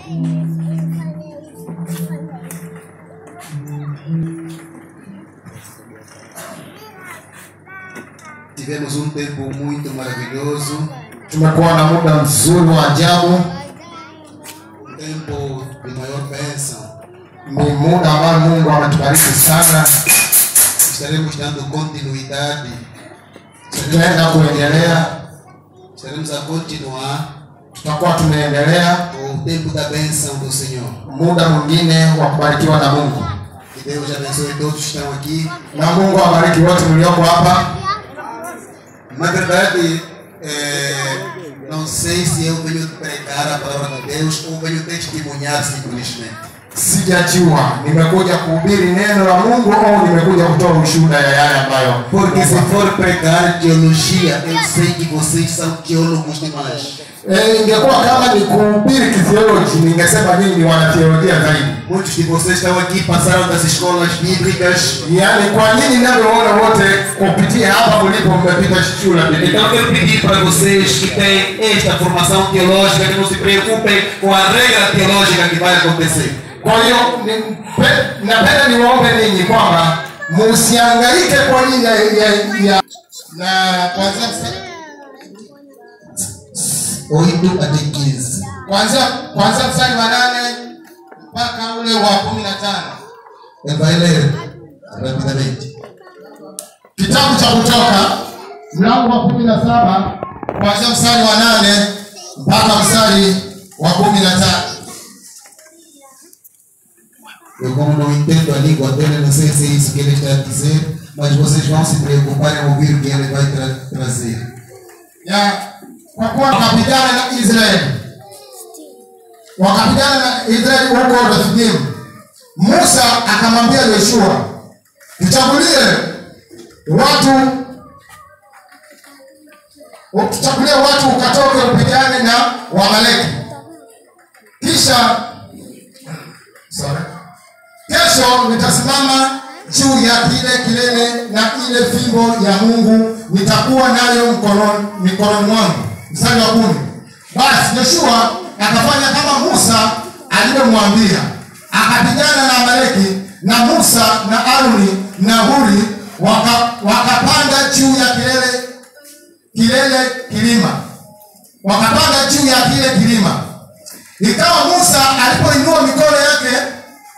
Tivemos um tempo muito maravilhoso, tumekuwa na muda mzuri wa ajabu um tempo de maior bênção. ni muda ambao mungu ametubariki sana Estaremos dando continuidade, tutaenda kuendelea estaremos a continuar tutakuwa tunaendelea com o tempo da bênção do Senhor. muda mwingine wa kubarikiwa na mungu Que Deus abençoe todos que estão aqui. na mungu awabariki wote mlioko hapa Na verdade, é, não sei se eu venho pregar a palavra de Deus ou venho testemunhar simplesmente. sijajua nimekuja kuhubiri neno la mungu au nimekuja kutoa ushuhuda ya yale ambayo Porque se for pregar teologia, eu sei que vocês são teólogos demais. Eh, ingekuwa kama ni kuhubiri kithioloji ningesema nyinyi ni wanatheolojia zaidi Muitos de vocês estão aqui, passaram das escolas bíblicas. yaani kwa nyinyi ninavyoona wote kupitia hapa mlipo mmepita shule ya Biblia. Então eu quero pedir para vocês que têm esta formação teológica que não se preocupem com a regra teológica que vai acontecer. kwa hiyo nimpe- napenda niwaombe ninyi kwamba musiangaike kwa ajili ya, ya, ya na kwanzia msa- Oito até 15. kwanzia kwanzia mstari wa nane mpaka ule wa kumi na tano Ele vai ler rapidamente. kitabu cha kutoka mlango wa kumi na saba kwanzia mstari wa nane mpaka mstari wa kumi na tatu Eu como não entendo a língua dele, não sei se é isso que ele está a dizer, mas vocês vão se preocupar em ouvir o que ele vai tra trazer. ya kwa kuwa wakapigana na Israeli, wakapigana na Israeli huko Refidimu. Musa akamwambia Yoshua, tuchagulie watu tuchagulie watu ukatoke upigane na Wamaleki, kisha sorry, kesho nitasimama juu ya kile kilele na ile fimbo ya Mungu nitakuwa nayo mkononi mikononi mwangu. Mstari wa kumi. Basi Yoshua akafanya kama Musa alivyomwambia, akapigana na Amaleki, na Musa na Aroni na Huri waka, wakapanda juu ya kilele kilele kilima, wakapanda juu ya kile kilima. Ikawa Musa alipoinua mikono yake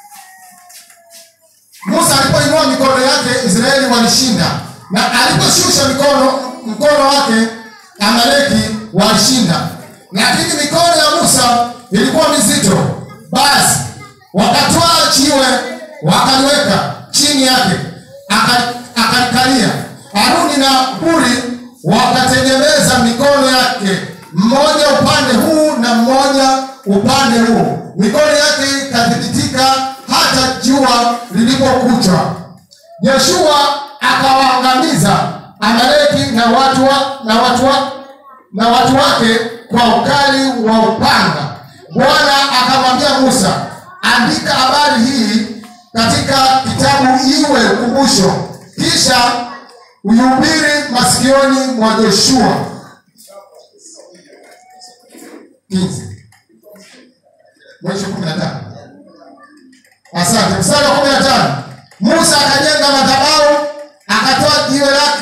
Musa alipoinua mikono yake Israeli walishinda, na aliposhusha mikono mkono wake Amaleki walishinda. Lakini mikono ya Musa ilikuwa mizito, basi wakatwaa jiwe wakaliweka chini yake, aka- akalikalia. Haruni na Huri wakatengeneza mikono yake, mmoja upande huu na mmoja upande huu. Mikono yake ikathibitika hata jua lilipokuchwa. Yoshua akawaangamiza Amaleki na watu wa, na watu wa, na watu wake kwa ukali wa upanga. Bwana akamwambia Musa, andika habari hii katika kitabu iwe ukumbusho, kisha uihubiri masikioni mwa Joshua. Kinzi. Mwisho kumi na tano. Asante. Mstari wa kumi na tano. Musa akajenga madhabahu, akatoa jiwe lake.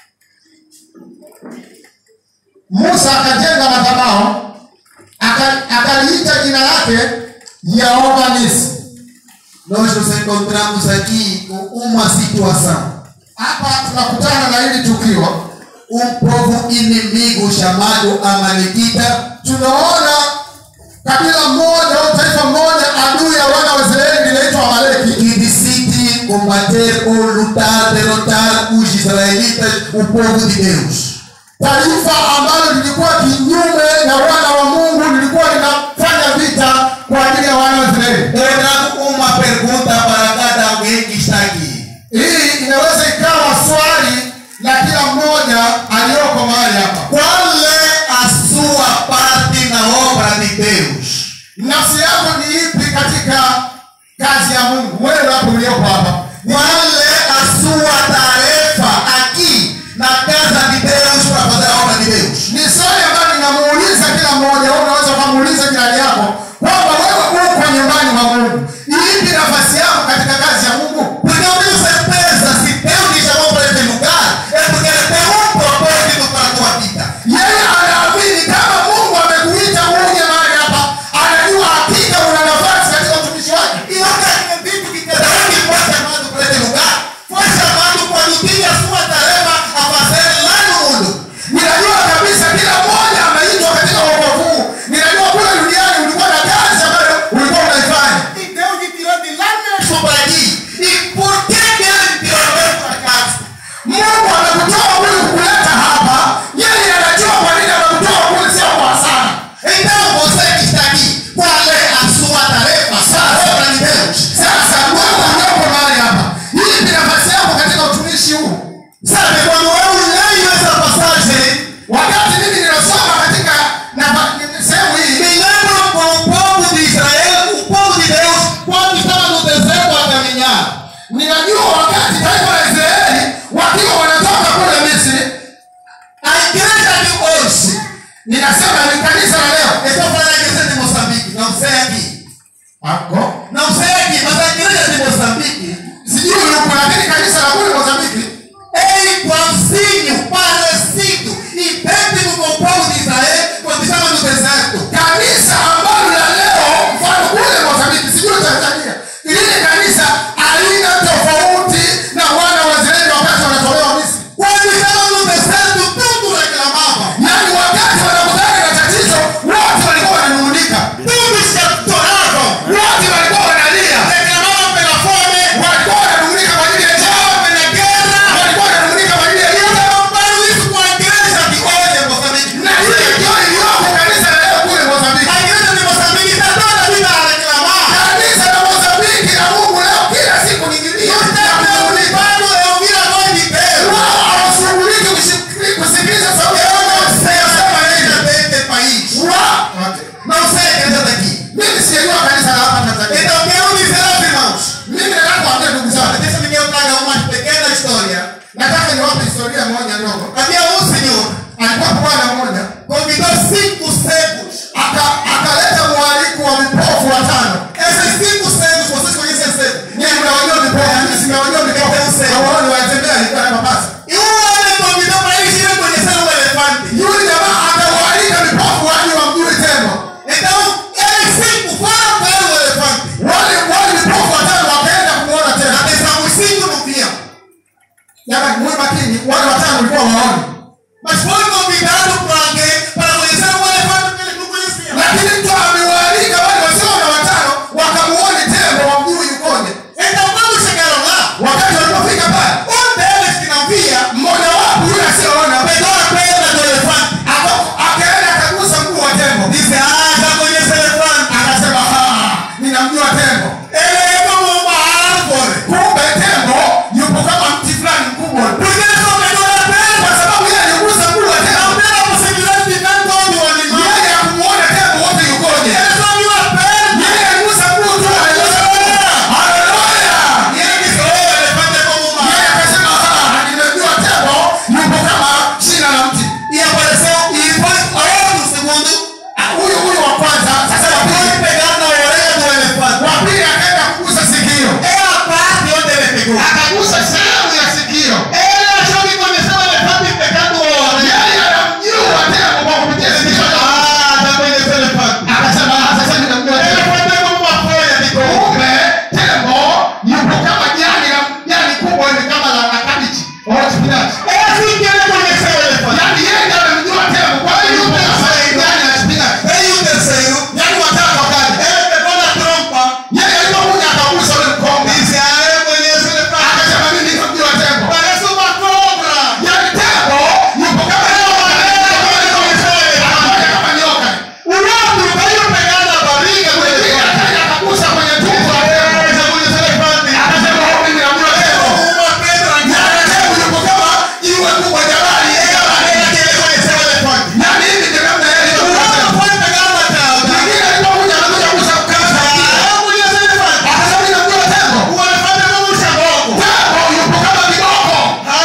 Musa akajenga madhabahu, aka- akaliita jina lake Yehova Nisi. Nós nos encontramos aqui com uma situação. Hapa tunakutana na hili tukio, Um povo inimigo chamado Amalequita tunaona kabila moja au taifa moja adui ya wana wa Israeli linaitwa Amaleki, que decide combater ou lutar, derrotar os israelitas, o povo de Deus. taifa ambalo lilikuwa kinyume na wana wa Mungu, lilikuwa linafanya vita kwa ajili ya wana wa Israeli. Eu trago uma pergunta para cada alguém que está aqui. Hii inaweza ikawa swali la kila mmoja aliyoko mahali hapa. Qual é a sua parte na obra de Deus? Nafsi yako ni ipi katika kazi ya Mungu? Wewe hapo ulioko hapa, Qual é a sua tarefa aqui na casa de Deus para fazer a obra de Deus? ni swali ambalo ninamuuliza kila mmoja. Wewe unaweza ukamuuliza jirani yako kwamba wewe unajua wakati taifa la israeli wakiwa wanatoka kule misri a igreja de hoje, ninasema ni kanisa la leo eu estou falando da igreja de Moçambique, não sei aqui. Ako. Não sei aqui, mas a igreja de Moçambique sijui huku lakini kanisa la kule mozambiki é igualzinho, parecido, idêntico com o povo de Israel quando estava no deserto. kanisa ambalo la leo mfano kule mozambiki sijui tanzania lile kanisa alina tofauti na wana wa israeli wakati wanatolewa misri Quando estava no deserto, tudo reclamava. yaani wakati wanakutana na tatizo wote walikuwa wananung'unika Tudo se atoravam. wote walikuwa wanalia Reclamavam pela fome, walikuwa wananung'unika kwa ajili ya njaa reclamavam pela guerra. walikuwa wananung'unika kwa ajili ya E eu vita comparo isso com a igreja de hoje em Moçambique. na hiyo ndio iliyoko kanisa la leo kule mozambiki A igreja de Moçambique está toda a vida a reclamar. kanisa la mozambiki na mungu leo kila siku ni kilio Não está preocupado em ouvir a voz de Deus. wao hawashughuliki kushik- kusikiliza sauti ya Eu Mungu não sei a anasema igreja nini. deste país. Wa- Não sei a igreja daqui. mimi sijajua kanisa la hapa Tanzania. Então, quero dizer aos irmãos. Mimi nataka kuambia ndugu zangu, Deixa-me que eu traga uma pequena história. nataka niwape historia moja ndogo. Havia um senhor, Alikuwa bwana mmoja convidou cinco cegos. aka- akaleta mwaliko wa vipofu watano. Esses cinco cegos, vocês conhecem cegos? Nyinyi mnawajua vipofu, mimi simewajua vipofu. Hawaoni wanatembea, alikuwa na mapasa. E um homem convidou para eles irem conhecer um elefante. Yule jamaa akawaalika vipofu waje wamjue tembo. Então, eles cinco foram ver o elefante. Wale wale vipofu watano wakaenda kumuona tembo. Atenção, os cinco não viam. Jamani, muwe makini, wale watano walikuwa waoni. Mas foi convidado por alguém para conhecer um elefante que eles não conheciam. Lakini mtu amewaalika wale wasioona watano wakamuone tembo wamjue yukoje. Então, quando chegaram lá, Wakati walipofika pale, um deles que não via mmoja wapo yule asiyeona pegou a pedra do elefante. aka- akaenda akagusa mguu wa tembo. Disse: Ah, já conheço elefante. Akasema, "Ah, ninamjua tembo. Ele é como uma árvore. Kumbe tembo yupo kama mti fulani mkubwa, Porque ele só pegou a pedra. kwa sababu yeye aligusa mguu wa Não tembo. teve a possibilidade de ver todo o animal. Yeye hakumuona tembo wote yukoje. Ele só viu a pedra. Yeye aligusa mguu tu, aligusa mguu. Haleluya! E ele disse: Oh, o elefante é como uma Yeye árvore. akasema, "Ah, nimejua tembo yupo kama shina la mti." E apareceu, e foi outro segundo. Ah, Huyu huyu wa kwanza, sasa wa Foi pili, pegar na orelha do elefante. wa pili akaenda kugusa sikio. É a parte onde ele pegou. Akagusa sehemu ya sikio. Ele achou que conheceu o elefante pegando a orelha. Yeye anamjua tembo kwa kupitia Ele sikio. disse: Ah, já conheceu o elefante. Akasema, "Ah, sasa ninamjua O tembo." elefante é como uma folha de coco. kumbe tembo yupo kama jani la jani kubwa ni kama la la kabichi au spinach É assim que ele conheceu o elefante. yani yeye ndiye amemjua tembo kwa hiyo yupo kama jani la spinach E o terceiro, yani watatu wakaja ele pegou na trompa. yeye alipokuja akagusa ule mkonga Disse: Ah, eu conheço o elefante. akasema mimi namjua tembo Parece uma cobra. yani tembo yupo kama nyoka Akaja kama nyoka O outro veio pegar na barriga do mwingine elefante. akaja akagusa kwenye tumbo la Ah, tembo já conheceu o elefante. akasema "Oh, mimi namjua tembo Como uma pedra yani tembo yupo kama jiwe kubwa jabali É a maneira que ele conheceu o elefante. na mimi ndio namna yeye O aliyojua outro tembo foi pegar na cauda. mwingine alipokuja anakuja kugusa mkasa Ah, eu conheço o elefante. akasema mimi namjua tembo O elefante é como um chaboco. tembo yupo kama kiboko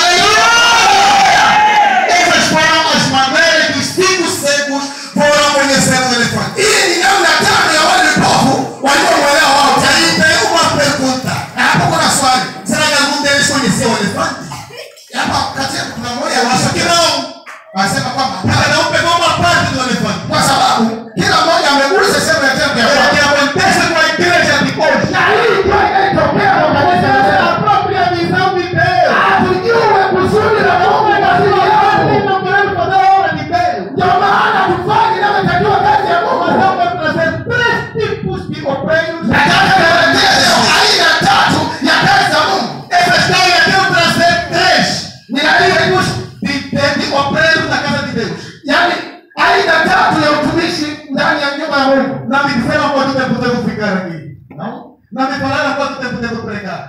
Aleluia! Essas foram as maneiras que os cinco secos foram conhecer o elefante. hii ni namna tano ya wale vipofu waliomwelewa wao E aí tem uma pergunta. hapo kuna swali Será que algum deles conheceu o elefante? hapa kati yetu kuna mmoja Eu acho que não. anasema kwamba Cada um pegou uma parte do elefante. kwa sababu kila mmoja amegusa sehemu ya tembo ya É o kwake que acontece com a igreja de hoje. na hii ndio inayotokea kwa kanisa la É leo. a própria visão de Deus. hatujue kusudi la Mungu katika Nós yangu não queremos fazer a obra de Deus. ndio maana tufanye inavyotakiwa kazi ya Mas Mungu eu vou trazer três tipos de obreiros. nataka niwaletee leo aina tatu ya kazi za Mungu Essa história eu quero trazer três ninataka de, de, de obreiros na casa de Deus. yaani aina tatu ya utumishi ndani ya nyumba ya Mungu Não me disseram quanto tempo devo ficar aqui. Não? Não me falaram quanto tempo devo pregar.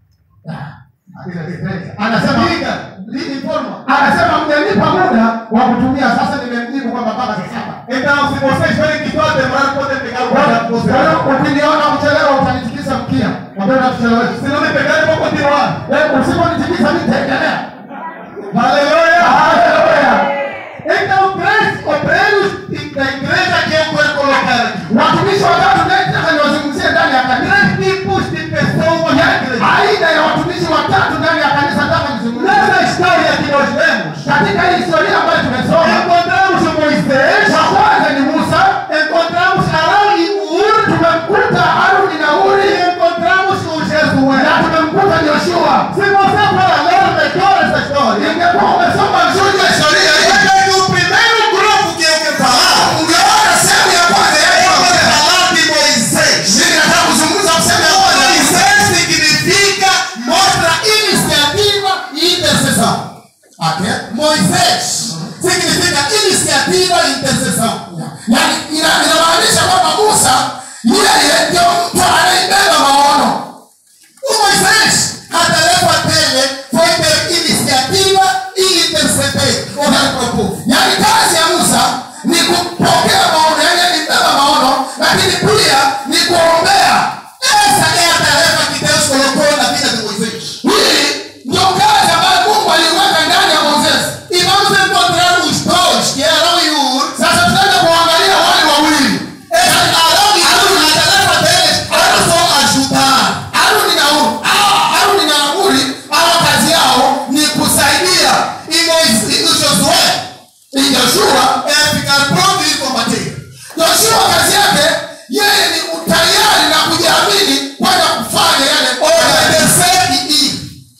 anasema Diga, me informa. anasema mjanipa muda wa kutumia sasa nimemjibu kwamba mpaka saa saba Então, se vocês verem que estou a demorar, podem pegar o Kwa guarda hiyo ukiniona kuchelewa utanitikisa mkia mwambie natuchelewesha Se não me pegarem, eu vou continuar Bwana. Eh, Usiponitikisa nitaendelea. Haleluya. Haleluya. Então, três obreiros da igreja que eu quero colocar aqui. Watumishi watatu ndio nataka niwazungumzie ndani ya kanisa. Três tipos de pessoas na igreja. Aina ya watumishi watatu ndani ya kanisa nataka nizungumzie. Nessa história que nós vemos, Katika hii historia ambayo tumesoma, encontramos o Moisés, wa kwanza ni Musa, encontramos Arão e Ur, tumemkuta Haruni na e Uri encontramos o na Jesué. tumemkuta Yoshua. Se você for ler melhor essa história, Ingekuwa umesoma vizuri ya historia hii, Olha que o primeiro grupo que eu quero falar ungeona sehemu ya kwanza ya é hii para historia. falar de Moisés. Mimi nataka kuzungumza sehemu ya kwanza. Moisés significa mostra Iniciativa e intercessão. Okay? Moisés significa iniciativa e intercessão. Yaani ina- inamaanisha kwamba Musa yeye ndio mtu anayebeba maono. O Moisés ataleta tele foi ter iniciativa e interceder para o povo. Yaani kazi ya Musa ni kupokea maono, yaani alibeba maono, lakini pia ni kuombea. Essa é a tarefa que Deus colocou na vida de Moisés. Hii ndio kazi ambayo Mungu aliweka ndani ya Moisés. E vamos encontrar os dois, que é Arão e Ur. Sasa tunaenda kuangalia wale wawili. Yaani Arão e Ur, a tarefa deles era só ajudar. Aruni na Ur. Hawa Aruni na Uri, hawa kazi yao ni kusaidia. E Moisés, e Josué, e Joshua é ficar pronto e combater. Joshua kazi yake yeye ni utayari na kujiamini kwenda kufanya yale obedecer e ir.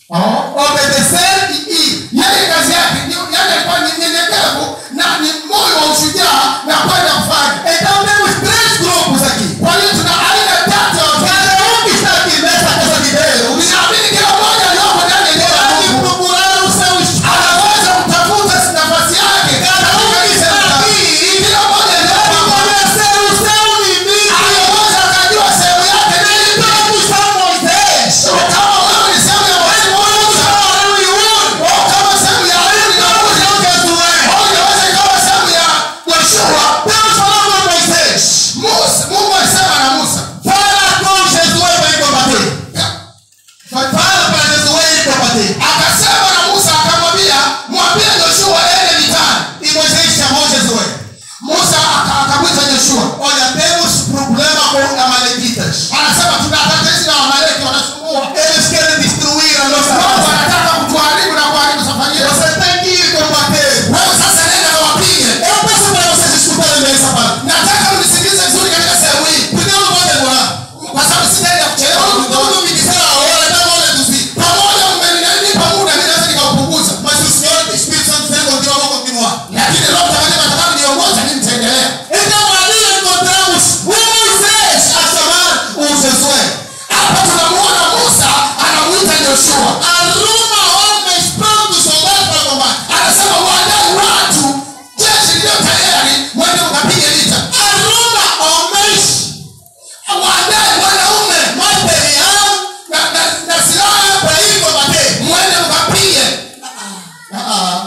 Obedecer e ir. Yeye kazi yake ni yale alikuwa ni nyenyekevu na ni moyo wa ushujaa na kwenda kufanya. Então temos três grupos aqui. Kwa hiyo tuna aina tatu ya watu. Cada um que está aqui nessa casa de Deus. Ninaamini kila mmoja aliyopo ndani ya nyumba ya Mungu. procurar o seu anaweza kutafuta nafasi yake. Cada um que está aqui. Kila mmoja aliyopo conhecer o seu limite. Anaweza akajua sehemu yake na ili todos são Moisés. Kama wewe ni sehemu ya Moisés, Musa, Arão e Ur. Au kama sehemu ya Aroni na Ur, au Josué. Au inaweza ikawa sehemu ya Yoshua. Deus falou com Moisés. Musa, Mungu alisema na Musa. Fala com Josué para ele combater. Fala para Josué ele combater. Akasema na Musa akamwambia, mwambie Joshua ende vitani. E Moisés chamou Josué. Musa aka- akamwita Joshua. Olha, temos problema com Amalequitas. Anasema tuna tatizo na Amaleki wanasumbua. Eles querem destruir a nossa casa. Wanataka kutuharibu na kuharibu safari yetu. Você tem que ir combater. Wewe sasa nenda na wapige. Eu peço para vocês escutarem bem essa parte. Nataka mnisikilize vizuri katika sehemu hii. Porque eu não vou demorar. Kwa sababu sitaenda kuchelewa. Tudo me disseram a hora, dá uma hora reduzir. Pamoja mmenipa muda, mimi naweza nikaupunguza. Mas o Senhor, o Espírito Santo, sempre continua, vou continuar. Lakini Roho Mtakatifu atakao niongoza, mimi nitaendelea. Então ali encontramos o Moisés a chamar o Josué. Hapa tunamuona Musa anamuita Joshua. Aruma homens prontos soldados para combate. Anasema waandae watu jeshi lililo tayari mwende mkapige vita. Aruma homens waandae wanaume material na, na, na silaha para ir combater. Mwende mkapige. Ah, ah.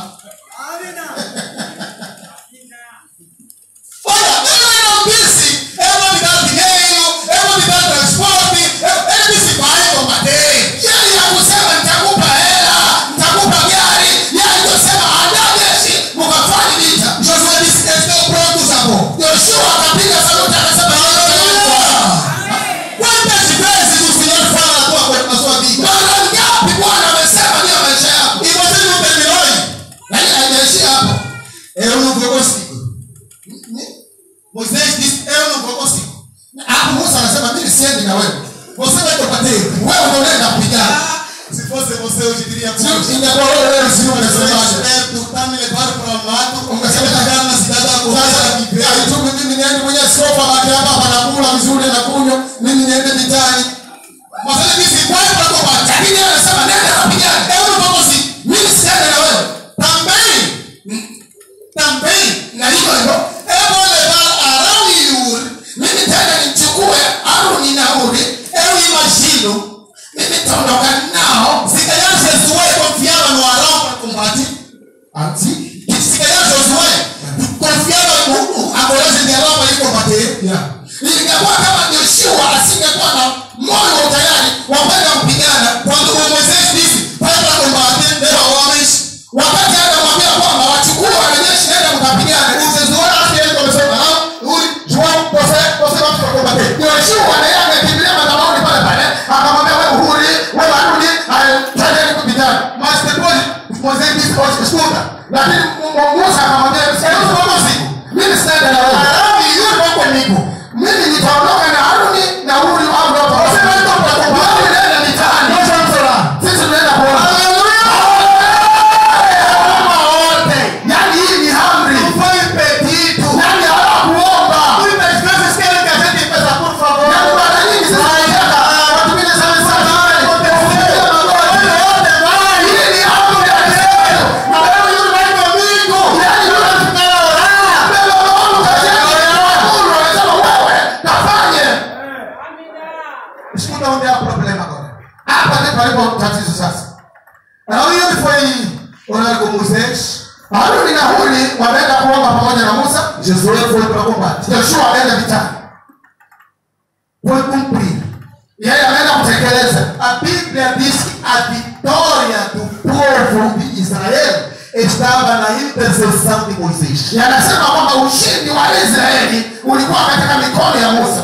Olha, ele não disse, eu vou me dar dinheiro, eu vou me dar transporte, eu- ele disse vai combater. E ele hakusema nitakupa hela, nitakupa gari, e aí alisema andaa jeshi mkafanye vita. Joshua disse estou pronto Jabo. Yoshua akapiga saluti akasema haleluya. Quantas vezes o Senhor fala na tua na sua vida? Mara ngapi Bwana amesema juu ya maisha yako? E você não terminou aí? Lakini haijaishia hapo. Eu não vou conseguir. Moisés disse, eu não vou conseguir. Hapo Musa anasema mimi siendi na wewe. Você vai combater. Wewe ndio unaenda kupigana. Se fosse você, hoje diria Sio ingekuwa wewe wewe sio unasemaje? esperto, tá me levando para o mato, Ungesema chegar na cidade da Coreia, sasa viver. haitumi mimi niende mwenye sofa baki hapa hapa nakula vizuri na kunywa mimi niende vitani. Mas ele disse, vai para combate. Lakini yeye anasema nenda kapigana. Eu não vou conseguir. Mimi siendi na wewe. Também, também, Na hivyo hivyo eu vou levar Arão e Ur. mimi tena nimchukue Aroni na Uri. Eu imagino, Mimi taondoka nao. se calhar Josué confiava no Arão para combate. Anti Se calhar Josué confiava no, a coragem de Arão para ir combater. Yeah. Ingekuwa kama Joshua asingekuwa na moyo wa utayari wa kwenda kupigana, Quando o Moisés Yoshua na yeye amekimbilia madhabahuni pale pale, akamwambia wewe Huri, wewe Haruni, haya, twendeni kupigana. Mas depois Moisés disse, "Olha, escuta, Lakini Mu- Musa akamwambia eu não vou consigo. mimi sitaenda na wewe. Arão e Yuri vão comigo. Mimi nitaondoka na Haruni na Huri au ndio Você vai então para Wewe combater. unaenda mitaani. Nós vamos orar. Sisi tunaenda kuona. Uma ordem. Yaani hii ni amri. Não foi impedido. Yaani hawakuomba. Muitas vezes querem que a gente peça, por favor. Yaani mara nyingi sisi tunataka watu wengine sana sana. Hii ni amri ya Mungu. Na wewe yule vai comigo. Yaani yule Para orar. mbele wa Mungu kasema, Mungu anasema wewe kafanye. Escuta onde há problema agora. Hapa ndipo alipo tatizo sasa. Arão e Yuri foi orar com Moisés. Haruni na Huri wameenda kuomba pamoja na Musa. Josué foi para o combate. Yoshua ameenda vitani. Foi cumprir. Yeye ameenda kutekeleza. A Bíblia diz que a vitória do povo de Israel estava na intercessão de Moisés. Yanasema kwamba ushindi wa Israeli ulikuwa katika mikono ya Musa.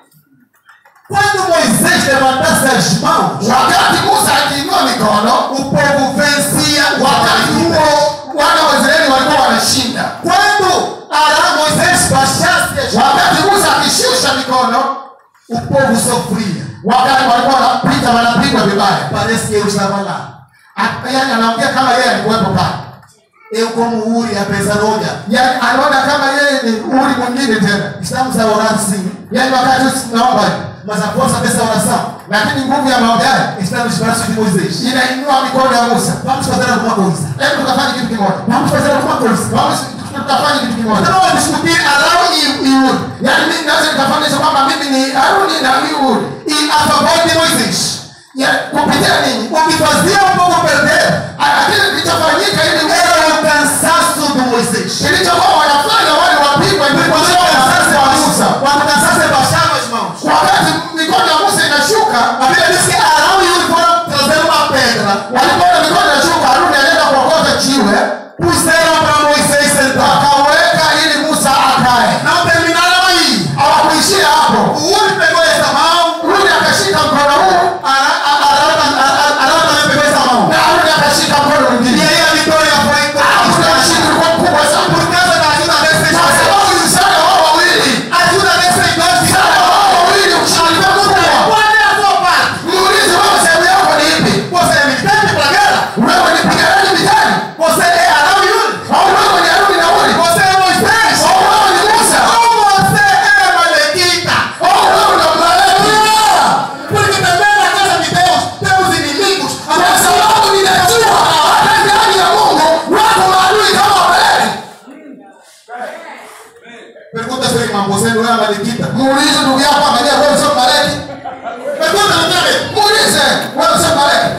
Quando Moisés levantasse as mãos, Wakati Musa akiinua mikono, o povo vencia o wakati Amaleque. huo wana wa Israeli walikuwa wanashinda. Quando Arão Moisés baixasse as mãos, Wakati Musa akishusha mikono, o povo sofria. wakati walikuwa wanapita wanapigwa vibaya. Parece que eu estava lá. A- Yaani anaongea kama yeye alikuwepo pale. Eu, como Uri, apesar, olha, Yaani anaona kama yeye ni uri mwingine tena. estamos a orar sim, Yaani wakati sisi tunaomba hivi, mas a força dessa oração lakini nguvu ya maombi haya está nos braços de Moisés. inainua mikono ya Musa. Vamos fazer alguma coisa. Hebu tukafanye kitu kimoja. Vamos fazer alguma coisa. Vamos tukafanye kitu kimoja. Eu não vou discutir Arão e, e Uri. Yaani mimi naweza nikafananisha kwamba mimi ni Haruni na Uri. E a favor de Moisés. Ya kupitia nini? O que fazia o povo perder Lakini kilichofanyika ili era o cansaço de Moisés. kilichokuwa wanafanya wale wapigwa Quando ilikuwa o sio cansaço wa Musa. quando o cansaço baixava as mãos. Wakati mikono ya Musa inashuka, A Bíblia diz que Arão e Uri foram trazer uma pedra. walipoona mikono inashuka, Haruni alienda kuokota jiwe, Puseram para Moisés sentar. akaweka ili Musa akae. Não terminaram aí. Hawakuishia hapo. O Uri pegou essa mão. Haruni akashika mkono huu Arão, Arão, Arão, Arão também pegou essa mão. na Haruni akashika mkono E mwingine. aí a vitória foi Kuna ushindi ulikuwa mkubwa sana. por causa da ajuda desses Kwa dois. sababu ni msaada wao wawili. A ajuda desses dois. Msaada wao wawili ushindi ulikuwa mkubwa. Qual é a sua parte? Muulize wewe sehemu yako ni ipi? Você é militante para a guerra? Wewe ni mpiganaji vitani? Você é Arão e Uri? Au wewe ni Haruni na Huri? Você é Moisés? Au wewe ni Musa? Ou você é Malequita? Au wewe ni Mlawi? Porque também na casa de Deus tem os inimigos. A Kwa nossa sababu ninajua hata ndani ya Mungu wako maadui kama Wamaleki. Pergunta seu irmão, você não é Malequita? Muulize ndugu yako angalia wewe sio Mmaleki. Pergunta não tem? Muulize wewe sio Mmaleki.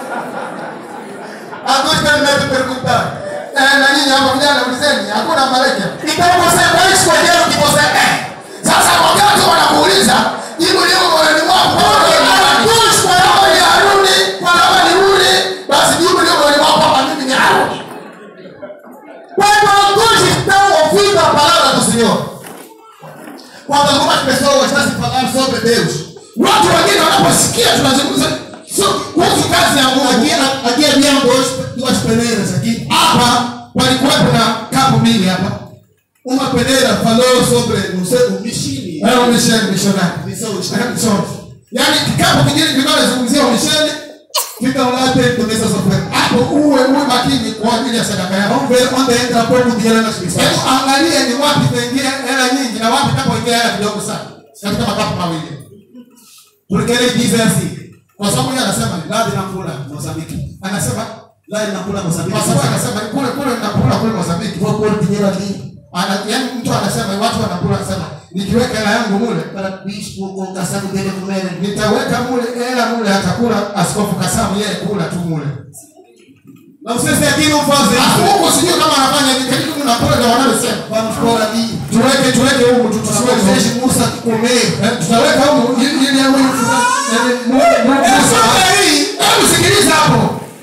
Alguns têm medo de perguntar. Eh, na nyinyi hapa vijana ulizeni hakuna Mmaleki. Então você vai escolher o que você é. Sasa wakati wanakuuliza jibu liko moyoni mwako kwamba ni nani? Kama ni Haruni, kama ni Huri, basi jibu liko moyoni mwako kwamba mimi ni Haruni. Quando alguns estão ouvindo a palavra do Senhor, quando algumas pessoas estão se falando sobre Deus, Watu wengine wanaposikia tunazungumza sio kuhusu kazi ya Mungu. aqui, aqui havia dois, duas peneiras aqui. Hapa palikuwepo na kapu mbili hapa. Uma peneira falou sobre não sei, o mishini. Wewe umesheni mishonari. Missão Sorry. Yaani kikapu kingine kilikuwa kinazungumzia umisheni Ficam lá dentro dessas ofertas. hapo uwe uwe makini kwa ajili ya sadaka yako. Vamos ver onde entra pouco dinheiro nas missões. Hebu angalia ni wapi itaingia hela nyingi na wapi itapoingia hela kidogo sana. Katika makapu mawili. Porque ele diz assim, Kwa sababu yeye anasema ni lá de Nampula, Moçambique. anasema Lá em Nampula, Moçambique. kwa sababu anasema ni kule kule nakula kule Mozambiki. Vou pôr dinheiro ali Ana yaani mtu anasema watu wanakula anasema nikiweka hela yangu mule para o bispo com o caçado dele comer. nitaweka mule hela mule atakula askofu Kasamu yeye kula tu mule. Não sei se aqui não fazem isso. Mungu sijui kama anafanya hivi lakini mnakula ndio wanavyosema. Vamos pôr ali. Tuweke tuweke humu tu Para tusiweke vocês, humu. moça, comer. Eh, tutaweka humu ili ili awe yaani Mungu É só aí. Hebu sikiliza hapo.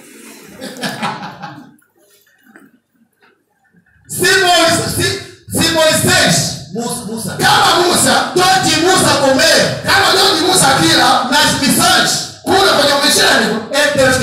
Se Moisés, se, se Moisés, Musa, Musa, Kama Musa todos Musa comer,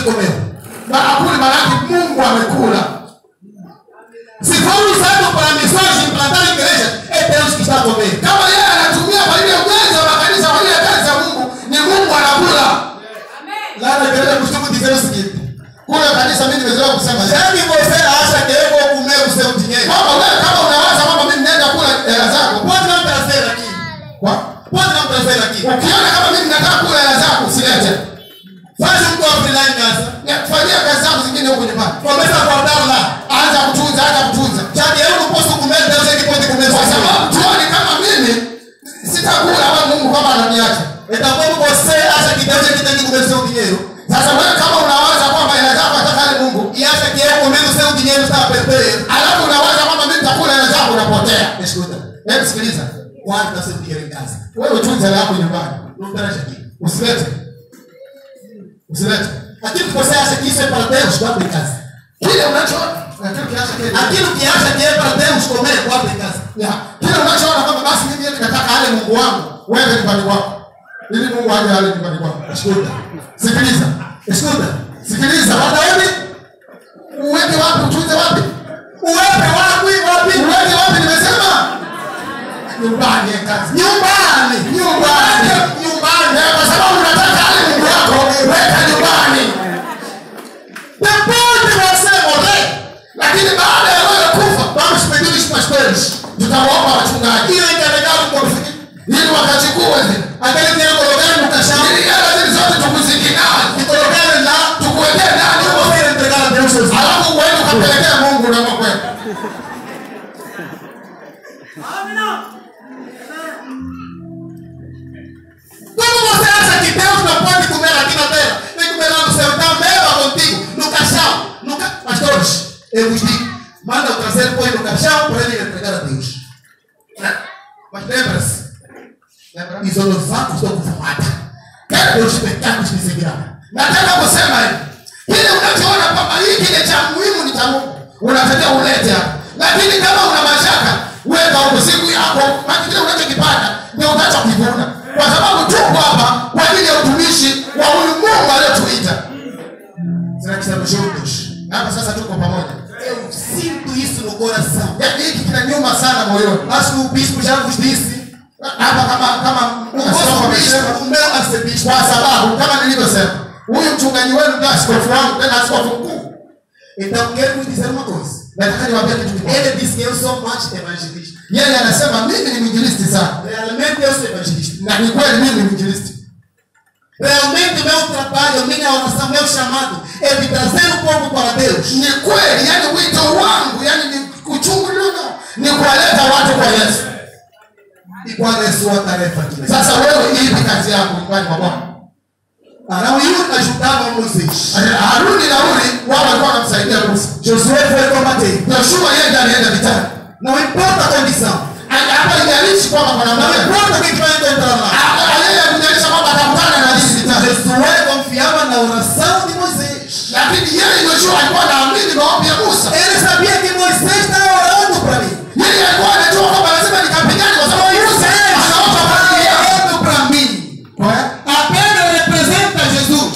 que comeu. Bakuli maanake Mungu amekula. Se for usado para missões de implantar a igreja, é Deus que está comendo. Kama yeye anatumia kwa ile ujenzi wa makanisa kwa ile kazi ya Mungu, ni Mungu anakula. Lá na igreja eu costumo dizer o seguinte: Kule kanisa mimi nimezoea kusema hivi. já que você acha que eu vou comer o seu dinheiro, kwamba wewe kama unawaza kwamba mimi naenda kula hela zako, pode não trazer aqui. kwa- Pode não trazer aqui. ukiona kama mimi nataka kula hela zako usilete. Faz um cofre lá em casa. Ya- Fanyia kazi zako zingine huko nyumbani. Começa a guardar lá. Anza kutunza, anza kutunza. Já que eu não posso comer, Deus é que pode comer Kwa você. sababu tuone kama mimi sitakula wala Mungu kama ananiacha. Então, como você acha que Deus é que tem que comer o seu dinheiro? Sasa wewe kama unawaza kwamba hela zako ataka ale Mungu, E acha que eu comendo o seu dinheiro está a perder? alafu unawaza kwamba mimi nitakula hela zako unapotea. Escuta, Hebu sikiliza. guarda seu dinheiro em casa. Wewe tunza hela yako nyumbani. Não traz aqui. Usilete. Usilete. Aquilo que você acha que isso é para Deus, guarda em casa. Kile unachoona, na kile kiacha kile. Aquilo que acha que é para Deus comer, guarda em casa. Ya, kile unachoona kwamba basi mimi eti nataka ale Mungu wangu, wewe nyumbani kwako. Ili Mungu aje ale nyumbani kwako. Escuta, Sikiliza. escuta. Sikiliza. Guarda onde? Uweke wapi utunze wapi? Uwepe wapi, wapi? Uweke wapi nimesema? Nyumbani ya kazi. Nyumbani. Nyumbani. Nyumbani. Ya, kwa sababu unataka ale Mungu wako, weka nyumbani. Depois de você morrer, Lakini baada ya wewe kufa, vamos pedir os pastores tutawaomba wachungaji que encarregaram por fim. ili wakachukue zile. Aquele dinheiro colocaram no caixão Ili hela zile zote tukuzikinai. e colocaram lá. Tukuwekee ndani Eu vou vir entregar a Deus Jesus. alafu uende ukapelekea Mungu unakokwenda. Como você acha que Deus não pode comer aqui na terra? Vem comer lá no céu. Então leva contigo no caixão. No ca... Pastores, eu vos digo: manda o trazer, põe no caixão para ele entregar a Deus. Né? Mas lembra-se: lembra? Isolovatos do kufumata. Quero os pecados que seguirão. Nataka kusema hivi, kile unachoona kwamba hii kile cha muhimu ni cha Mungu, unatakiwa ulete hapa. Lakini kama una mashaka, weka huko siku yako, maana kile unachokipanda ndio utachokivuna, kwa sababu tuko hapa kwa ajili ya utumishi wa huyu Mungu aliyotuita. Será que estamos juntos? Hapa sasa tuko pamoja. Eu sinto isso no coração. Yaani hiki kinanyuma sana moyoni. Acho que o bispo já vos disse. Hapa kama kama O askofu vosso amesema bispo, o meu arcebispo. kwa sababu kama nilivyosema, huyu mchungaji wenu ndio askofu wangu, tena askofu mkuu. Então, quero vos dizer uma coisa. Nataka niwaambie kitu kimoja. Ele disse que eu sou mais evangelista. Yeye anasema mimi ni mwinjilisti sana, Realmente eu sou evangelista. na ni kweli mimi ni mwinjilisti. Realmente meu trabalho, minha oração, meu chamado é de trazer o povo para Deus. Ni kweli, yani wito wangu, yani ni uchungu nilionao ni kuwaleta watu kwa Yesu. E qual é a sua tarefa aqui? Sasa wewe, ipi kazi yako nyumbani mwa Bwana? Arão e Ur ajudavam Moisés. Haruni na Uri wao walikuwa wanamsaidia Musa. Josué foi combater. Yoshua yeye ndiye alienda vitani. Não importa a condição. Ha- Hapa ijalishi kwamba kuna Não mmoja importa quem vai encontrar lá. yeye kujalisha kwamba atakutana na nini vitani. Josué confiava na oração de Moisés. Lakini yeye Yoshua alikuwa anaamini maombi ya Musa. Ele sabia que Moisés estava orando para mim. Yeye alikuwa anajua kwamba lazima nikapigane kwa sababu Musa anaomba kwa ajili yangu. orando para mim. Kwa hiyo, A pedra representa Jesus.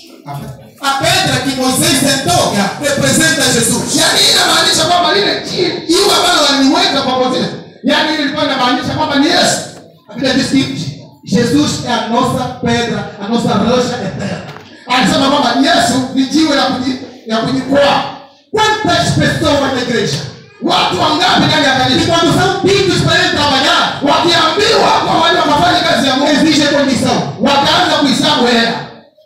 A pedra que Moisés sentou representa Jesus. yaani hii inamaanisha kwamba lile jiwe jiwe ambalo waliliweka pamoja yaani hili ilikuwa inamaanisha kwamba ni yesu A Bíblia diz que Jesus é a nossa pedra, a nossa rocha eterna. alisema kwamba yesu ni jiwe la kuji- la kujikwaa Quantas pessoas na igreja? watu wangapi ndani ya E kanisa quando são pedidos para ele trabalhar, wakiambiwa kwa wale wakafanya kazi ya mungu exige condição. wakaanza kuhesabu hela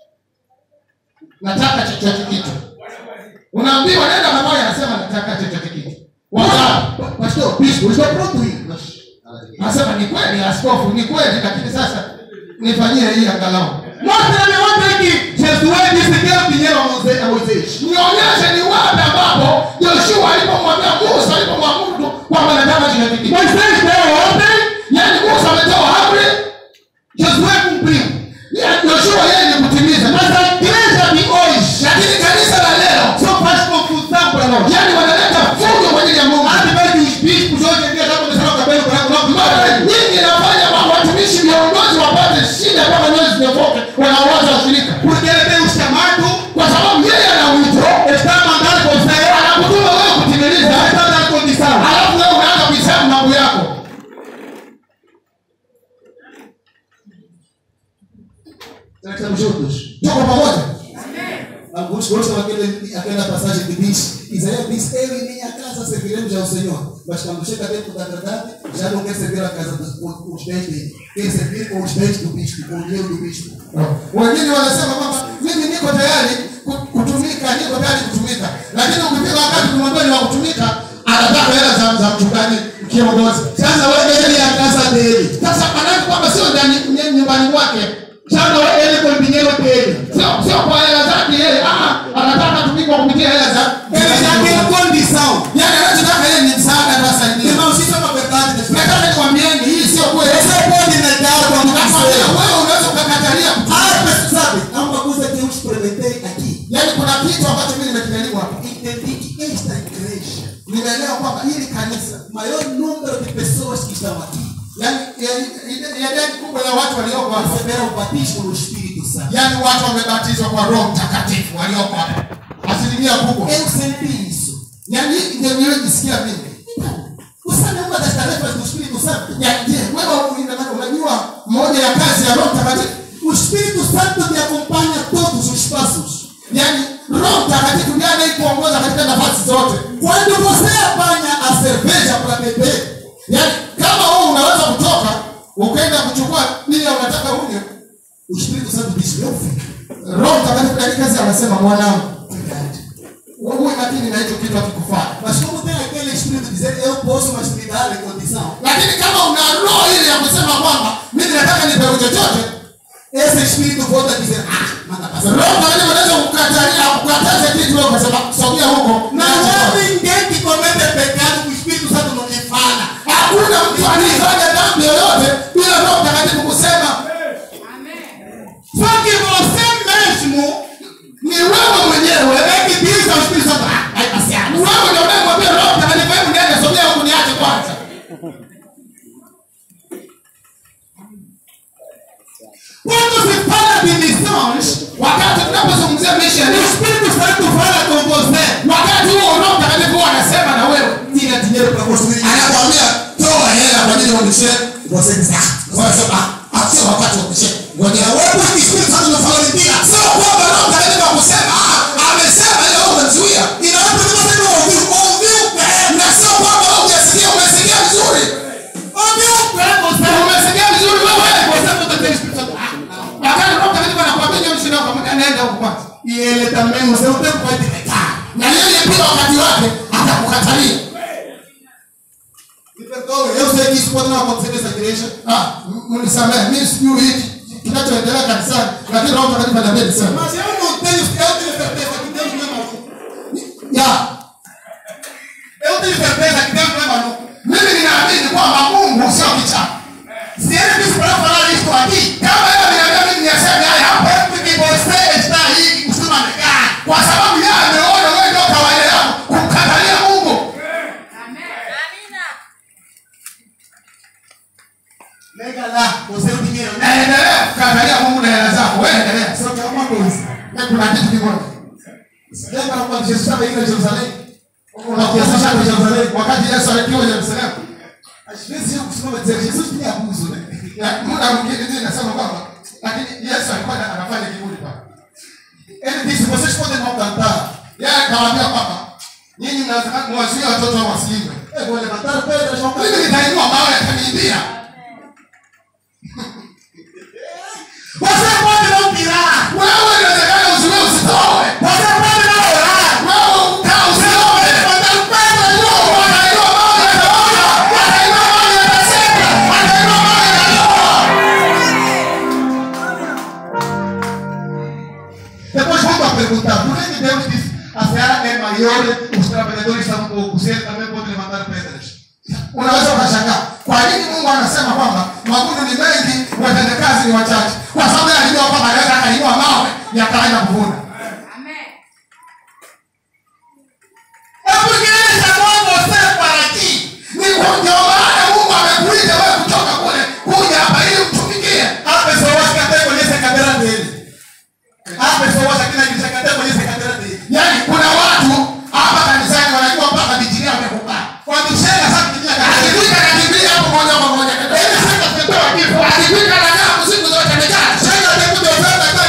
nataka chochote kitu unaambiwa nenda pamoja anasema nataka chochote kitu wangapi Pastor, bispo, estou pronto ir. anasema ni kweli askofu ni kweli lakini sasa nifanyie hii angalau Mostra-me onde é que Jesus disse que era dinheiro a Moisés. a Moisés. nionyeshe ni wapi ambapo yoshua alipomwambia musa alipomwamudu kwamba nataka chochote kitu Moisés deu ordem, yaani musa ametoa amri Josué cumpriu. ya- yoshua yeye ni kutimiza Mas a igreja de hoje lakini kanisa la leo só faz confusão para nós. yaani wanaleta fujo kwa ajili ya mungu Há de que os bispos hoje em dia já começaram o cabelo branco, não, mara não, nyingi inafanya kwamba watumishi viongozi wapate shida mpaka nywele zinyofoke wanawaza washirika Porque ele tem um chamado kwa sababu Estamos juntos. tuko pamoja Alguns gostam daquele, aquela passagem que diz: Isaías diz, Eu e minha casa serviremos ao Senhor. Mas quando chega dentro da verdade, já não quer servir a casa dos, com os bens dele. Quer servir com os bens do bispo, com o dinheiro do bispo. wengine wanasema kwamba mimi niko tayari ku- kutumika niko tayari kutumika lakini ukifika wakati kumwambia ni wa kutumika anataka hela za, za mchungaji kiongozi sasa wewe ile ya kasa deli sasa manake kwamba sio ndani ny- nyumbani mwake sasa wewe ile kwa dinero deli sio sio kwa hela zake yeye ah anataka tumike kwa kupitia hela za Ele já tem condição. yani anachotaka yeye ni msaada atasaidia Irmão, isso é uma verdade. né? nataka nikwambieni hii sio kweli Você pode negar quando kama vile quiser. wewe unaweza ukakatalia Ah, mas sabe, há uma coisa que eu experimentei aqui. yani kuna kitu ambacho mimi nimekijaribu hapa Entendi que esta igreja, nimeelewa kwamba hili kanisa o maior número de pessoas que estão aqui, yani ya- ide- idadi kubwa ya watu walioko hapa receberam o batismo no Espírito Santo. yani watu wamebatizwa kwa roho mtakatifu walioko hapa asilimia kubwa Eu senti isso. yani ndio nilojisikia mimi Então, você sabe uma das tarefas do Espírito Santo? Ya, je wewe una- unajua moja ya kazi ya roho mtakatifu O Espírito Santo te acompanha a todos os passos. yani roho mtakatifu ndiye anayekuongoza katika nafasi zote Quando você apanha a cerveja para beber, yani kama wewe unaweza kutoka ukaenda kuchukua nini unataka unywe o Espírito Santo diz: Meu filho, roho mtakatifu katika kazi anasema mwanangu verdade. uwe makini na hicho kitu akikufanya Mas como tem aquele espírito de dizer, eu posso, mas me dá a condição. lakini kama una roho ile ya kusema kwamba mimi nataka nipewe chochote Esse espírito volta a dizer, ah, manda passar. roho mtakatifu anaweza kukatalia kukataza kitu wewe ukasema sogea huko Não há ninguém que comete pecado que o Espírito Santo não lhe fala. hakuna mtu aliyefanya dhambi yoyote bila roho mtakatifu kusema Só que você mesmo ni wewe mwenyewe é que diz ao Espírito Santo, ah, vai passear. wewe ndio unayemwambia roho mtakatifu hebu niende sogea huku niache kwanza Quando se fala de missões, wakati tunapozungumzia o mission Espírito Santo fala com você. wakati huo roho mtakatifu huwa anasema na wewe Tira dinheiro para construir. anakwambia toa hela kwa ajili ya umishe Você diz, ah, wanasema "Ah, sio wakati wa umishe ngojea wewe wewe que o Espírito Santo não falou de ti. sio kwamba roho mtakatifu akusema "Ah, amesema ile wewe umezuia E não é porque você não ouviu, ouviu bem. na sio kwamba wewe hujasikia umesikia vizuri Ouviu bem você. umesikia vizuri wewe Você não tem Espírito Santo. Ah, não. wakati roho mtakatifu anakuambia ndio mshina wako anaenda huko kwanza E ele também, você não tem pode negar. na yeye pia wakati wake atakukatalia Me perdoe, eu sei que isso pode não acontecer nessa igreja. ah m- mnisamehe mimi sijui hiki kinachoendelea kanisani lakini roho mtakatifu ananiambia niseme Mas eu não tenho, eu tenho certeza que Deus não é maluco. ya Eu tenho certeza que Deus não é maluco. mimi ninaamini kwamba Mungu sio kichaa Se ele disse para eu falar isso aqui, kama yeye ameniambia mimi niyaseme haya hapa é porque você está aí que costuma negar. kwa sababu yeye ameona wewe ndio kawaida yako kumkatalia Mungu Nega lá, você o dinheiro, né? naendelea kukatalia Mungu na hela zako wewe endelea Só que é uma coisa. na kuna kitu kimoja Lembra quando Jesus estava indo a Jerusalém? Una- Jesus estava em Jerusalém? wakati Yesu alikuwa Yerusalemu Às vezes eu costumo dizer, Jesus tinha abuso, né? na muda mwingine mimi nasema kwamba lakini Yesu alikuwa ana- anafanya kiburi pale Ele disse, vocês podem não cantar. yeye akawaambia kwamba nyinyi mnaweza mwazuia watoto wao wasiimbe Eu vou levantar pedras, vão mimi cantar. nitainua mawe yataniimbia Você pode não tirar. wewe inawezekana usiwe usitoe Você pode não orar. wewe ukaa usiombe Levantar pedras, não. watainua mawe yataona watainua mawe yatasema watainua mawe yatatoa Depois vamos perguntar, por que que Deus disse, a seara é maior, os trabalhadores são poucos, ele também pode levantar pedras. unaweza ukashangaa kwa nini mungu anasema kwamba mavuno ni mengi watendakazi ni wachache kwa sababu yeye alijua kwamba anaweza akainua mawe yakaenda kuvuna É porque ele chamou você para aqui. ni kwa- ndio maana mungu amekuita wewe kutoka kule kuja hapa ili mtumikie Há pessoas que até conhecem a cadeira dele. Há pessoas aqui na igreja que até conhecem a cadeira dele. yaani kuna watu hapa kanisani wanajua mpaka bijilia wamekukaa Quando chega, sabe que tinha cadeira. akifika nakimbia hapo moja kwa moja Ele chega, sentou aqui, fala. akifika na damu siku zote amekaa Chega tempo de oferta, está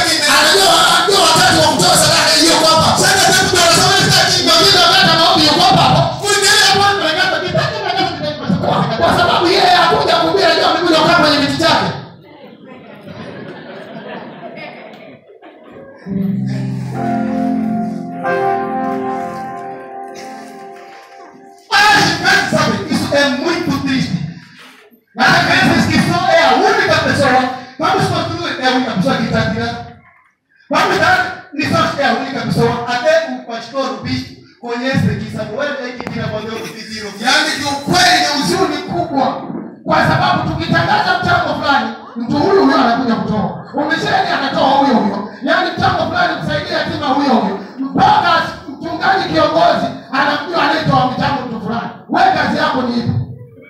Mas, sabe, isso é muito triste. Mas a criança que só é a única pessoa. Vamos construir, é a única pessoa que está tirando. Vamos dar lições, é a única pessoa. Até o pastor, o bispo, conhece que Samuel é que tira quando eu pediram. yaani kiukweli ni huzuni kubwa kwa sababu tukitangaza mchango fulani mtu huyu huyo anakuja kutoa umesheni anatoa huyo huyo yaani mchango fulani kusaidia yatima huyo huyo mpaka mchungaji kiongozi anamjua anayetoa mchango mtu fulani we kazi yako ni ipi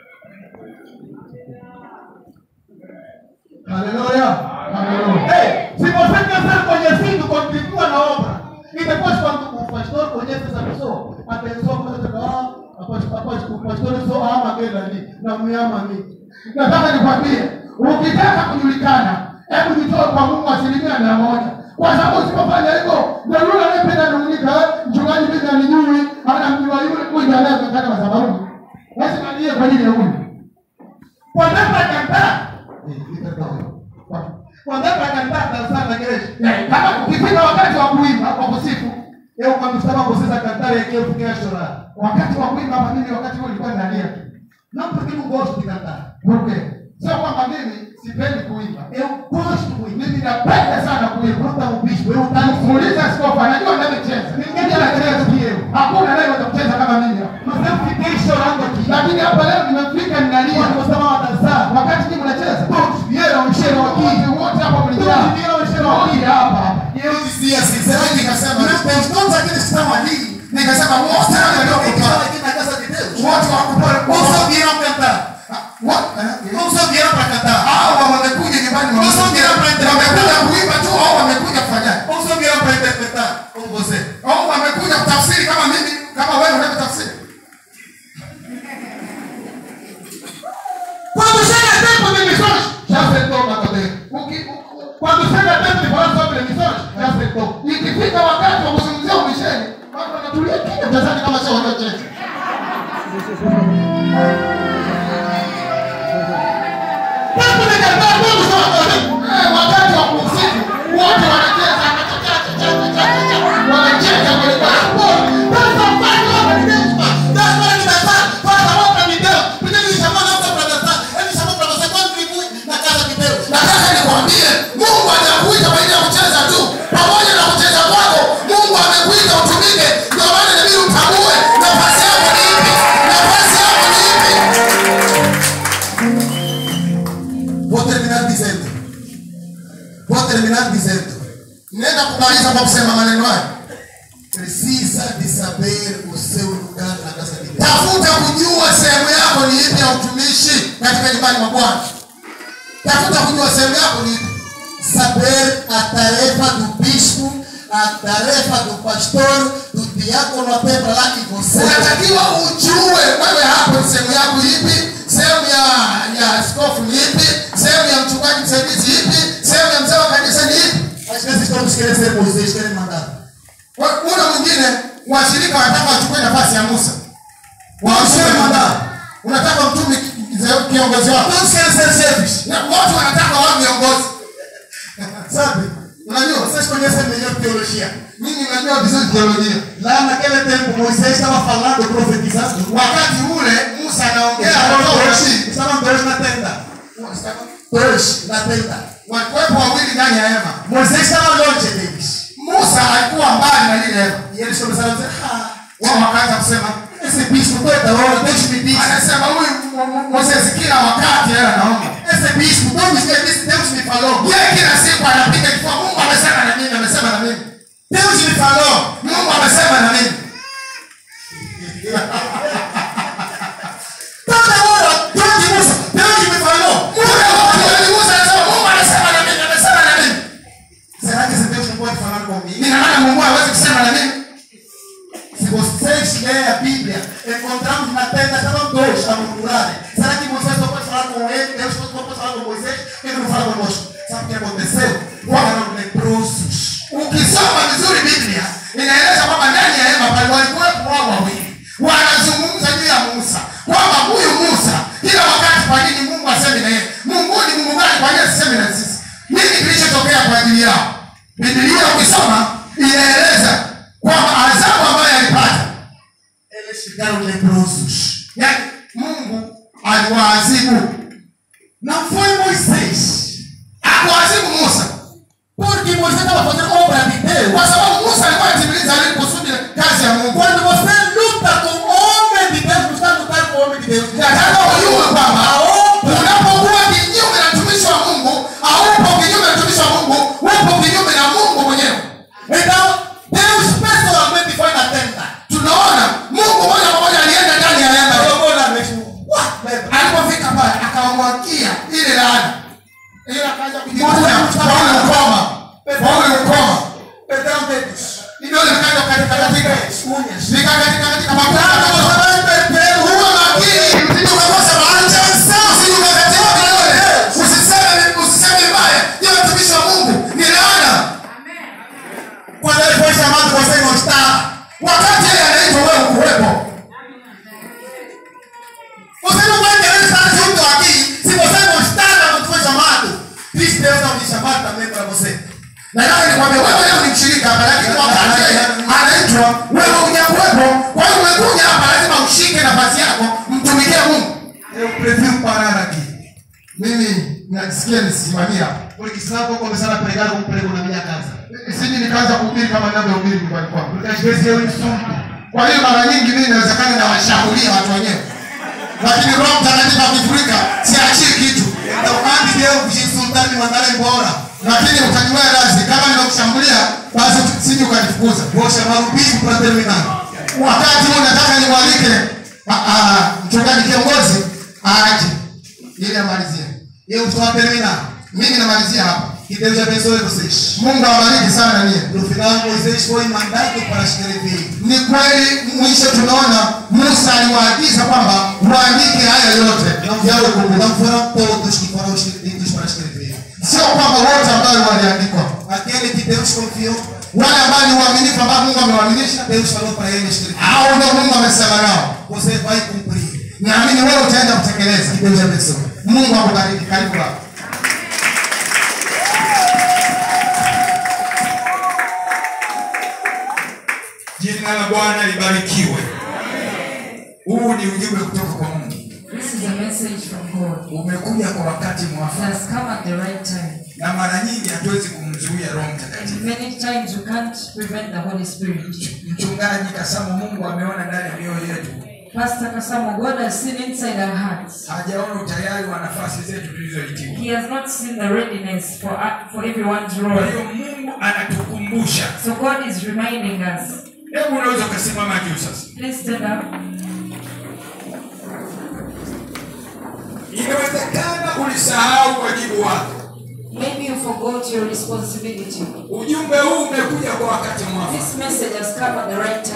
Haleluya. Haleluya. Hey, si você pensar conhecido continua na obra. E depois quando o pastor conhece essa pessoa, a pessoa começa a dizer, ah, após, após, o pastor só ama aquele ali, não me ama a mim. nataka nikwambie ukitaka kujulikana hebu jitoe kwa mungu asilimia mia moja kwa sababu usipofanya hivyo ndio yule anayependa nung'unika "Eh, mchungaji mimi alijui anamjua yule huyu anayekata madhabahuni lazima niye kwa ajili ya huyu Quando é para cantar, quando é para cantar, dançar na igreja, Eh, kama ukifika wakati wa kuimba wa kusifu eu quando estava vocês a cantar aqui, eu fiquei a chorar. wakati wa kuimba hapa mimi wakati huo nilikuwa ninalia tu Não porque não gosto de cantar. Porque sio kwamba mimi sipendi kuimba Eu gosto muito. mimi napenda sana kuimba Pergunta ao bispo, eu danço. muulize askofu anajua anavyocheza Ninguém anacheza que eu. hakuna anayeweza kucheza kama mimi hapa Mas eu fiquei chorando aqui. lakini hapa leo nimefika ninalia Quando você estava a dançar, wakati nyinyi mnacheza todos vieram, encheram aqui. wote wote hapa mlijaa Todos vieram, encheram wote aqui. hapa E eu dizia assim, será que nikasema Meu Deus, todos aqueles que estão ali, nikasema wote será que wale estão waliokupaa aqui na casa de Deus? wote wakupaa Ou só vieram cantar? wote Ou só vieram para cantar? hao wamekuja nyumbani Ou só vieram para interpretar? wamekuja kuimba tu au wamekuja kufanyaje Ou só vieram para interpretar? Como você? au wamekuja kutafsiri kama mimi kama wewe unavyotafsiri Quando chega tempo de missões, já sentou na cadeira. Uki- u- Quando chega tempo de falar sobre missões, já sentou. ikifika wakati wa kuzungumzia umisheni watu wanatulia kimya tazani kama sio waliocheza Tempo de cantar, todos estão a fazer. Eh, wakati wa kusifu wote wanacheza wanacheza kwelikweli Dança, faz a obra de Deus, pá. Dá para de dançar, faz a obra de Deus. Porque ele chamou não só para dançar, ele chamou para você contribuir na casa de Deus. nataka nikwambie mungu hajakuita kwa ajili ya kucheza tu pamoja na kucheza kwako mungu amekuita utumike ndio maana inabidi utambue nafasi yako ni ipi nafasi yako ni ipi Vou terminar dizendo. Vou terminar dizendo. naenda kumaliza kwa kusema maneno haya Precisa de saber o seu lugar na casa de Deus. tafuta kujua sehemu yako ni ipi ya utumishi katika nyumbani mwa bwana tafuta kujua sehemu yako ni ipi Saber a tarefa do bispo, a tarefa do pastor, do diácono até para lá e você. unatakiwa ujue wewe hapo ni sehemu yako ipi sehemu ya ya askofu ni ipi sehemu ya mchungaji msaidizi ipi sehemu ya mzee wa kanisa ni ipi Às vezes todos querem ser Moisés, querem mandar. Wa- kuna mwingine washirika wanataka wachukue nafasi ya musa Todos querem mandar. unataka mtumi ki- kiongozi wako Todos querem ser chefes. Na wote wanataka wawe viongozi Sabe? Unajua, vocês conhecem melhor teologia. mimi najua vizuri teolojia Lá naquele tempo, Moisés estava falando, profetizando. wakati ule musa anaongea Estavam anatoa dois, unabii. estavam dois na tenda. Dois na tenda. walikuwepo wawili ndani ya hema Moisés estava longe deles. musa alikuwa mbali na lile hema E eles começaram a dizer: Ah, wao wakaanza kusema esse bispo toda hora, Deus me disse. anasema huyu Mo- Mo- moses kila wakati yeye anaomba Esse bispo, todos os dias disse: Deus me falou. yeye kila siku anapiga kifua mungu amesema na mimi amesema na mimi Deus me falou. mungu amesema na mimi Toda hora, Deus me disse, Deus me falou. Muda wote wali musa anasema mungu amesema na mimi amesema na mimi Será que esse Deus não pode falar comigo? nina maana mungu hawezi kusema na mimi Se vocês lerem a Bíblia, encontramos na tenda, estavam dois a murmurarem. Será que Moisés só pode falar com ele? Deus só pode falar com Moisés? Por que ele não fala conosco? Sabe o que aconteceu? Foram leprosos. ukisoma vizuri biblia inaeleza kwamba ndani ya hema pale walikuwepo wao wawili wanazungumza juu ya musa kwamba huyu musa kila wakati kwa nini mungu asemi na yeye mungu ni mungu gani kwa nini asisemi na sisi nini kilichotokea kwa ajili yao bibilia ukisoma inaeleza kwamba adhabu ambayo alipata Eles ficaram leprosos. yani mungu aliwaadhibu Não foi Moisés. akuadhibu musa Porque Moisés estava fazendo obra de Deus. kwa sababu musa alikuwa atimiliza ile kusudi kazi ya mungu Quando você luta com o homem de Deus, não está lutando com o homem de Deus. nataka ujue kwamba unapokuwa kinyume na mtumishi wa mungu aupo kinyume na mtumishi wa mungu upo kinyume na mungu mwenyewe Então, Deus pessoalmente foi na tenda. tunaona mungu moja kwa moja alienda ndani ya hema Jogou na mesmo. Uá, lembra? alipofika pale akawamwagia ile laana Ele akaja Moja, Paulo ukoma Paulo ukoma Pedrão dedos. vidole vikaja katika katika Unhas. vikakatika katika makuta huwa makini usije ukakosa maanja usije ukakatiwa vidole usiseme usiseme vibaya hiyo mtumishi wa mungu ni laana Quando ele foi chamado, você não estava. wakati yeye anaitwa wewe ukuwepo Você não vai querer estar junto aqui se você não estava quando foi chamado. Diz Deus não te chamar também para você. nataka nikwambia wewe leo ni mshirika hapa lakini wakati yeye anaitwa wewe hujakuwepo kwa hiyo umekuja hapa lazima ushike nafasi yako mtumikie mungu Eu prefiro parar aqui. mimi najisikia nisimamia Porque senão eu vou começar a pregar um prego na minha casa. siji nikaanza kuhubiri kama ninavyohubiri nyumbani kwangu Porque às vezes eu insulto. kwa hiyo mara nyingi mimi inawezekana nawashambulia watu wenyewe lakini roho mtakatifu akifurika siachii kitu Então, antes de eu te insultar, me mandar embora, lakini utaniwea razi kama nimekushambulia basi siji ukanifukuza vou chamar o bispo para terminar. wakati huu nataka nimwalike ah, ah, mchungaji kiongozi aaje ili amalizie Eu estou a terminar. mimi namalizia hapa Que Deus abençoe vocês. mungu awabariki sana nie No final, Moisés foi mandado para escrever. ni kweli mwisho tunaona musa aliwaagiza kwamba waandike haya yote Não yawe foram, kumbukumbu não foram todos que foram escritos para escrever. sio kwamba wote ambayo waliandikwa Aquele que Deus confiou, wale ambao ni uaminifu ambao mungu amewaaminisha Deus falou para ele escrever. au ndio mungu amesema nao Você vai cumprir. naamini wewe utaenda kutekeleza Que Deus abençoe. mungu akubariki karibu baba Jina la Bwana libarikiwe. Huu ni ujumbe kutoka kwa Mungu, This is a message from God. umekuja kwa wakati It mwafaka, has come at the right time. na mara nyingi hatuwezi kumzuia Roho Mtakatifu. And many times you can't prevent the Holy Spirit. Mchungaji Kasamo, Mungu ameona ndani ya mioyo yetu, Pastor Kasamo, God has seen inside our hearts. hajaona utayari wa nafasi zetu tulizoitiwa. He has not seen the readiness for, for everyone's Kwa role. hiyo Mungu anatukumbusha. So God is reminding us. Hebu unaweza ukasimama juu sasa. Please stand up. Inawezekana ulisahau wajibu wako. Maybe you forgot your responsibility. Ujumbe huu umekuja kwa wakati mwafaka. This message has come at the right